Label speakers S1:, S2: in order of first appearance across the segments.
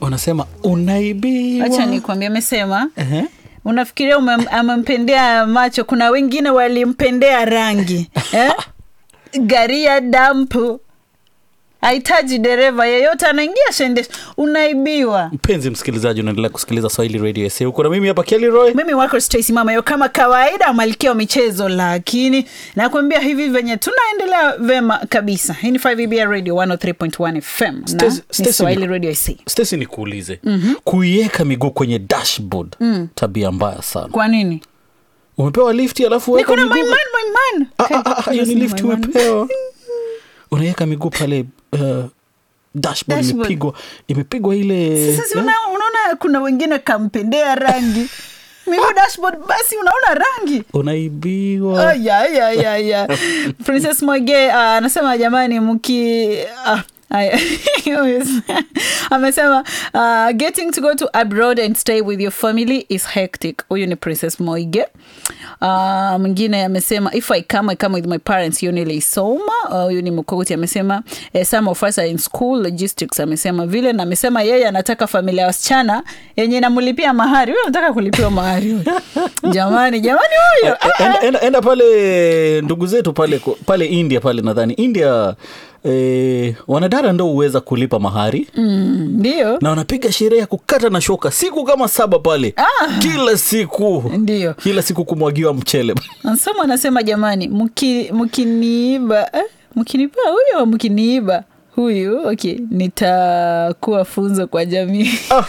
S1: wanasema unaibiwa
S2: acha nikwambia amesema
S1: Ehe.
S2: unafikiria umem- amempendea macho kuna wengine walimpendea rangi eh? gari ya dampu hahitaji dereva yeyote anaingia shende unaibiwa
S1: mpenzi msikilizaji unaendelea kusikiliza swahili radio sa huko na mimi hapa kelroy
S2: mimi wako Stacy mama yo kama kawaida malkia wa michezo lakini nakwambia hivi venye tunaendelea vema kabisa hii ni 5 radio 103.1 fm na
S1: Stacy-
S2: ni
S1: Stacy
S2: swahili
S1: ni-
S2: radio AC.
S1: stesi nikuulize mm-hmm. kuiweka miguu kwenye dashboard mm. tabia mbaya sana
S2: kwa nini
S1: umepewa lifti alafu weka
S2: niko na my
S1: miguu-
S2: man, my man.
S1: Ah, ah, ah, ah, hiyo ni
S2: Nasema
S1: lift
S2: my man.
S1: umepewa unaweka miguu pale uh, dashboard
S2: Dashboard.
S1: imepigwa imepigwa ile
S2: Sasa si
S1: eh?
S2: una- unaona kuna wengine kampendea rangi miguu dashboard basi unaona rangi
S1: unaibiwa
S2: Oh, yeah, yeah, yeah, yeah. princess moge uh, anasema jamani mki uh, Aya. amesema uh, getting to go to abroad and stay with your family is hectic huyu ni princess moige uh, mwingine amesema if i come i come with my parents hiyo nilisoma Uh, huyu ni mkoti amesema eh, some of us are in school logistics amesema vile na amesema yeye anataka familia ya wasichana yenye inamlipia mahari huyo anataka kulipiwa mahari huyo jamani jamani huyo
S1: E- enda, enda, enda pale ndugu zetu pale ko- pale india pale nadhani india eh, wanadada ndo huweza kulipa mahari
S2: Mm, ndio
S1: na wanapiga sherehe ya kukata na shoka siku kama saba pale
S2: Ah.
S1: kila siku
S2: ndio
S1: kila siku kumwagiwa mchele
S2: Anselmo anasema jamani, mki- mkiniiba eh, mkiniiba huyu au mkiniiba huyu okay, nitakuwa funzo kwa jamii
S1: Ah.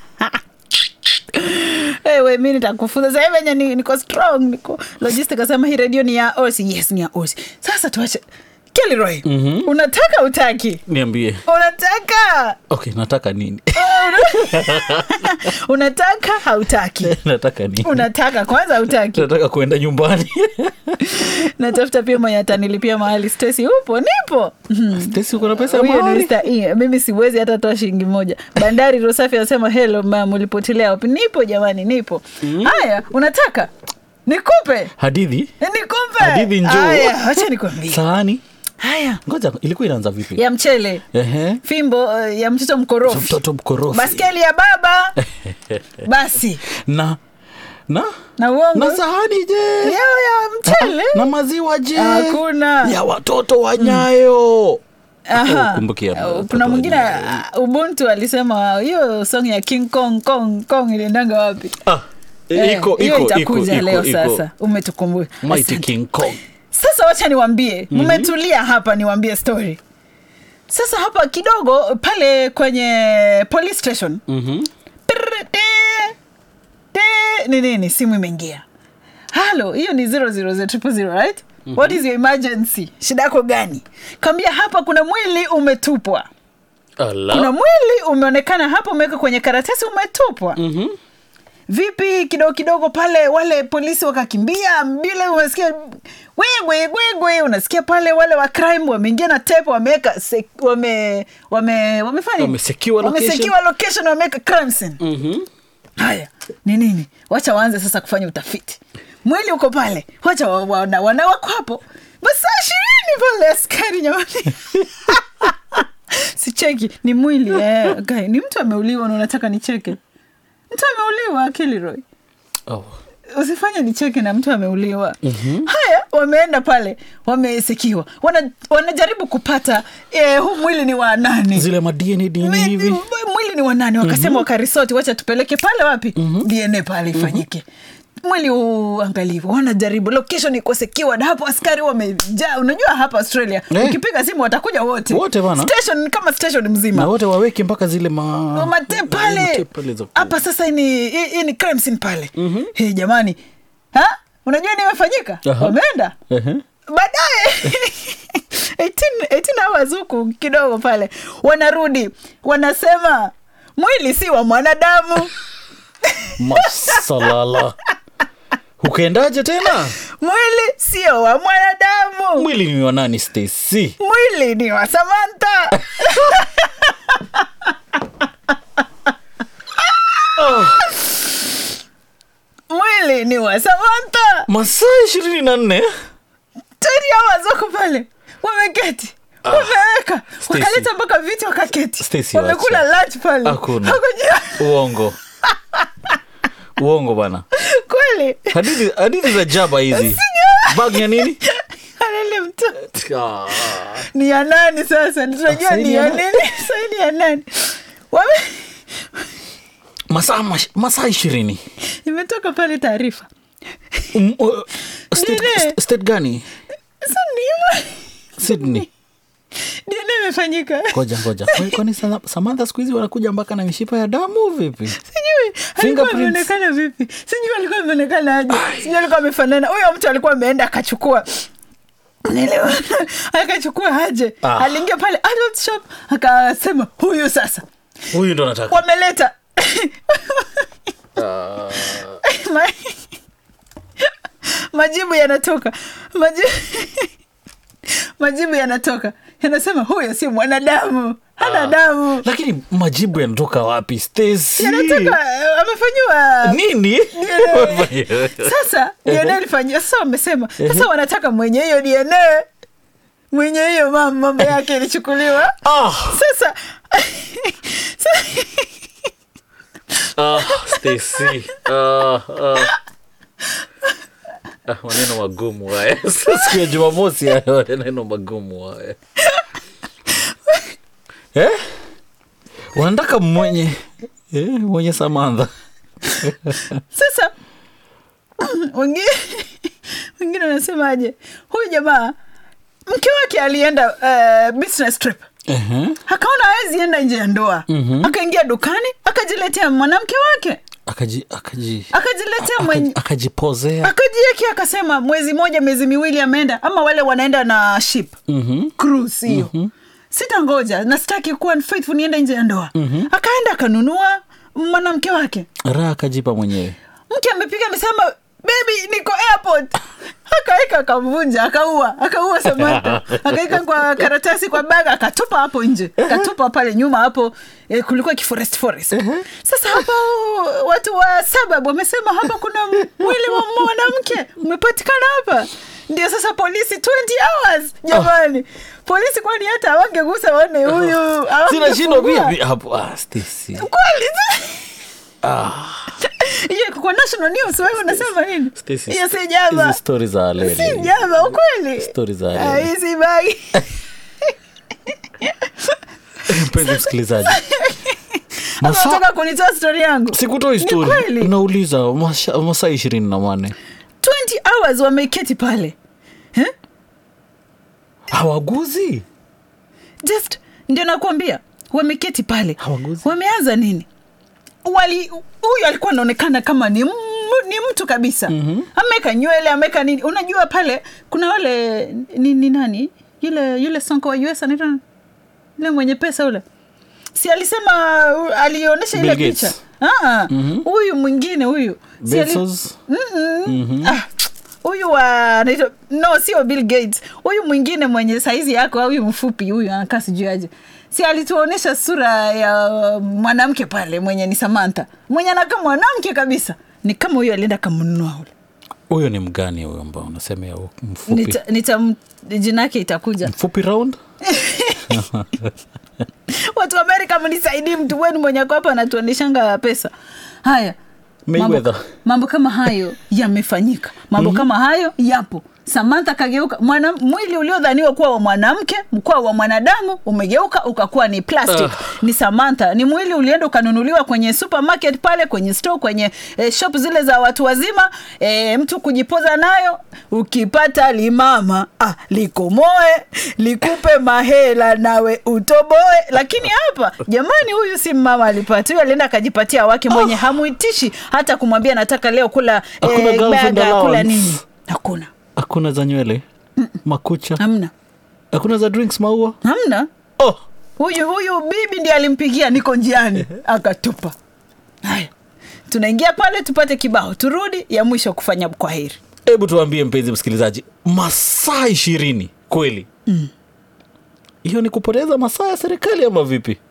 S2: Ewe, mi nitakufunza sasa hivi venye ni- niko strong niko logistic asema hii redio ni ya osi yes ni ya osi sasa tuache Kelroy mm-hmm. unataka utaki
S1: niambie
S2: unataka
S1: okay nataka nini
S2: unataka hautaki
S1: nataka nini
S2: unataka kwanza hautaki
S1: nataka kuenda nyumbani
S2: natafuta pia mwenye atanilipia mahali stesi upo nipo
S1: Stacey, uko na pesa ya
S2: Huyo ni
S1: mahari?
S2: Mr. E. mimi siwezi hata toa shilingi moja bandari rosafi anasema helo mam ulipotelea wapi nipo jamani nipo haya unataka nikupe
S1: hadithi
S2: nikupe
S1: Hadithi njoo.
S2: haya wacha nikwambie
S1: sahani
S2: haya
S1: ngoja ilikuwa inaanza vipi
S2: ya mchele
S1: Ehe.
S2: fimbo uh, ya mtoto mkorofi
S1: mtoto mkorofi
S2: baskeli ya baba basi
S1: na na
S2: na uongo
S1: na sahani je
S2: yao ya mchele
S1: na maziwa je
S2: Hakuna.
S1: ya watoto wa nyayo
S2: Aha.
S1: Oh, kumbukia,
S2: Uh,
S1: watoto
S2: kuna
S1: wa
S2: mwingine
S1: Nyayo.
S2: uh, ubuntu alisema hiyo song ya king kong kong kong iliendanga wapi
S1: Ah,
S2: Eh,
S1: iko
S2: hiyo
S1: iko iko
S2: itakuja leo
S1: iko
S2: sasa umetukumbusha
S1: Mighty
S2: Asante.
S1: King Kong
S2: sasa wacha niwambie mmetulia hapa niwambie story sasa hapa kidogo pale kwenye police station
S1: Mhm.
S2: Prr, te, te, ni nini simu imeingia halo hiyo ni 000 right what is your emergency shida yako gani kambia hapa kuna mwili umetupwa
S1: Ala.
S2: kuna mwili umeonekana hapo umeweka kwenye karatasi umetupwa
S1: Mhm.
S2: vipi kidogo kidogo pale wale polisi wakakimbia mbile unasikia gwegwegwegwe unasikia pale wale wa crime wameingia na tepo wameweka sek- wame wame wamefanya nini?
S1: Wamesecure location.
S2: Wamesecure location wameweka crime scene
S1: Mhm.
S2: haya ni nini wacha waanze sasa kufanya utafiti mwili uko pale wacha wa- wana, wana wako hapo masaa ishirini pale askari jamani sicheki ni mwili eh, guy, ni mtu ameuliwa na unataka nicheke mtu ameuliwa Kelroy
S1: Oh.
S2: usifanye nicheke na mtu ameuliwa mm-hmm. haya wameenda pale wamesekiwa Wana, wanajaribu kupata eh, huu mwili ni wa nani
S1: zile madna dini
S2: Mi-
S1: hivi
S2: mwili ni wanani wakasema mm-hmm. wakarisoti wacha tupeleke pale wapi mm-hmm. dna pale ifanyike mwili uangalivu wanajaribu location iko secured hapo askari wamejaa unajua hapa australia
S1: Eh.
S2: ukipiga simu watakuja wote
S1: Wote bana.
S2: station ni kama station mzima
S1: na wote waweke mpaka zile ma...
S2: mate
S1: mate
S2: pale
S1: pale za ku-
S2: hapa sasa hii ni hii hii ni crime scene pale mm-hmm. hey, jamani ha unajua ni imefanyika
S1: Aha.
S2: wameenda
S1: Ehe.
S2: baadaye 18 18 hours huku kidogo pale wanarudi wanasema mwili si wa mwanadamu
S1: masalala ukaendaje tena
S2: mwili sio wa mwanadamu
S1: mwili ni wanani Stacy?
S2: mwili ni wa samanta mwili ni wa samanta
S1: masaa ishirini na nne
S2: tani hours wako pale wameketi wameweka
S1: Stacy, Stacy.
S2: wakaleta mpaka viti wakaketi
S1: Stacy,
S2: wamekula
S1: wacha.
S2: lunch pale
S1: Hakuna.
S2: Hakujua-
S1: uongo uongo bana
S2: kweli
S1: hadithi hadithi za jaba hizi bag ya nini
S2: alele mtoto
S1: Ah.
S2: ni ya nani sasa tunajua
S1: Ah,
S2: ni
S1: saini
S2: ya
S1: ya
S2: nini saini ya nani Wame...
S1: masaa mash- masaa ishirini
S2: imetoka pale taarifa
S1: Um, uh, state,
S2: Nene.
S1: st- state gani
S2: Sasa ni-
S1: sydney
S2: nini imefanyika
S1: ngoja ngoja Kwani- kwani Sa- samantha siku hizi wanakuja mpaka na mishipa ya damu vipi
S2: sijui alikuwa
S1: Fingerprints.
S2: ameonekana vipi sijui alikuwa ameonekana aje sijui alikuwa amefanana huyo mtu alikuwa ameenda akachukua Niliona, akachukua aje
S1: Ah.
S2: aliingia pale adult shop akasema huyu sasa
S1: huyu ndo nataka
S2: wameleta Ma- majibu yanatoka majibu, majibu yanatoka yanasema huyo si mwanadamu hana damu
S1: lakini majibu yanatoka wapi Stacy?
S2: yanatoka amefanyiwa
S1: nini
S2: sasa dna ilifanyia sasa wamesema sasa wanataka mwenye hiyo dna mwenye hiyo mama mambo yake ilichukuliwa
S1: ah,
S2: sasa
S1: ah, Stacy. Ah, ah. Ah, maneno magumu haya siku ya jumamosi haya maneno magumu haya eh? wanataka mwenye eh, mwenye samantha
S2: sasa wengine wengine wanasemaje huyu jamaa mke wake alienda uh, business trip
S1: uh-huh.
S2: akaona awezi enda nje ya ndoa
S1: Mhm.
S2: akaingia dukani akajiletea mwanamke wake
S1: akaji akaji
S2: akajiletea
S1: akaji-
S2: mwenye
S1: akajipozea
S2: akajiekea akasema mwezi moja miezi miwili ameenda ama wale wanaenda na ship
S1: Mhm.
S2: cruise hiyo sita ngoja na sitaki kuwa faithful niende nje ya ndoa akaenda akanunua mwanamke wake
S1: raha akajipa mwenyewe
S2: mke amepiga amesema bebi niko airport akaeka akamvunja akaua akaua samanta akaeka kwa karatasi kwa baga akatupa hapo nje akatupa pale nyuma hapo eh, kulikuwa kiforest forest sasa hapo watu wa sabab wamesema hapa kuna m- mwili wa mwanamke umepatikana hapa ndio sasa polisi 20 hours jamani polisi kwani hata awangegusa waone huyu
S1: zinashindwa
S2: hawangefungua.
S1: pia hapo ah, Stacy.
S2: kweli
S1: ah,
S2: hiyo iko kwa national news wewe unasema nini
S1: Stacy,
S2: hiyo si
S1: hizi
S2: java
S1: stori za
S2: si
S1: lele
S2: java ukweli
S1: Stori za
S2: Ah,
S1: lele.
S2: hii si bagi
S1: mpenzi msikilizaji Masaa-
S2: unataka kunitoa stori yangu
S1: sikutoi
S2: Ni
S1: stori
S2: kweli.
S1: nauliza masha- masaa ishirini na manne
S2: 20 hours wameketi pale eh?
S1: hawaguzi
S2: just ndio nakuambia wameketi pale
S1: Hawaguzi.
S2: wameanza nini wali huyu alikuwa anaonekana kama ni, m- ni mtu kabisa mm-hmm. ameweka nywele ameweka nini unajua pale kuna wale ni, ni nani yule yule sonko wa us anaitwa nani? yule mwenye pesa ule si alisema uh, alionyesha ile
S1: Bill
S2: picha
S1: Gates.
S2: Ah, huyu mwingine huyu Si ali-
S1: Bezos?
S2: Mm-mm. Ah, huyu wa anaitwa no sio bill gates huyu mwingine mwenye saizi yako huyu mfupi huyu anakaa sijui aje si alituonyesha sura ya mwanamke pale mwenye ni samantha mwenye anakaa mwanamke kabisa ni kama huyu alienda kamnunua ule
S1: huyo ni mgani huyo ambao unasema ya mfupi
S2: nita, nita jina yake itakuja
S1: mfupi round
S2: watu wa amerika mnisaidii mtu wenu mwenye ako hapa anatuoneshanga pesa haya mambo,
S1: Mayweather.
S2: mambo kama hayo yamefanyika mambo mm-hmm. kama hayo yapo samantha kageuka mwana, mwili uliodhaniwa kuwa wa mwanamke kuwa wa mwanadamu umegeuka ukakuwa ni plastic
S1: Ugh.
S2: ni samantha ni mwili ulienda ukanunuliwa kwenye supermarket pale kwenye store kwenye eh, shop zile za watu wazima eh, mtu kujipoza nayo ukipata limama ah, likomoe likupe mahela nawe utoboe lakini hapa jamani huyu si mama alipata huyu alienda akajipatia wake mwenye
S1: Ah.
S2: hamuitishi hata kumwambia nataka leo kula
S1: Hakuna girlfriend
S2: baga kula
S1: allowance.
S2: nini hakuna
S1: hakuna za nywele makucha
S2: hamna
S1: hakuna za drinks maua
S2: hamna
S1: oh.
S2: huyu huyu bibi ndi alimpigia niko njiani akatupa haya tunaingia pale tupate kibao turudi ya mwisho kufanya kwa heri
S1: hebu tuambie mpenzi msikilizaji masaa ishirini kweli hiyo ni kupoteza masaa ya serikali ama vipi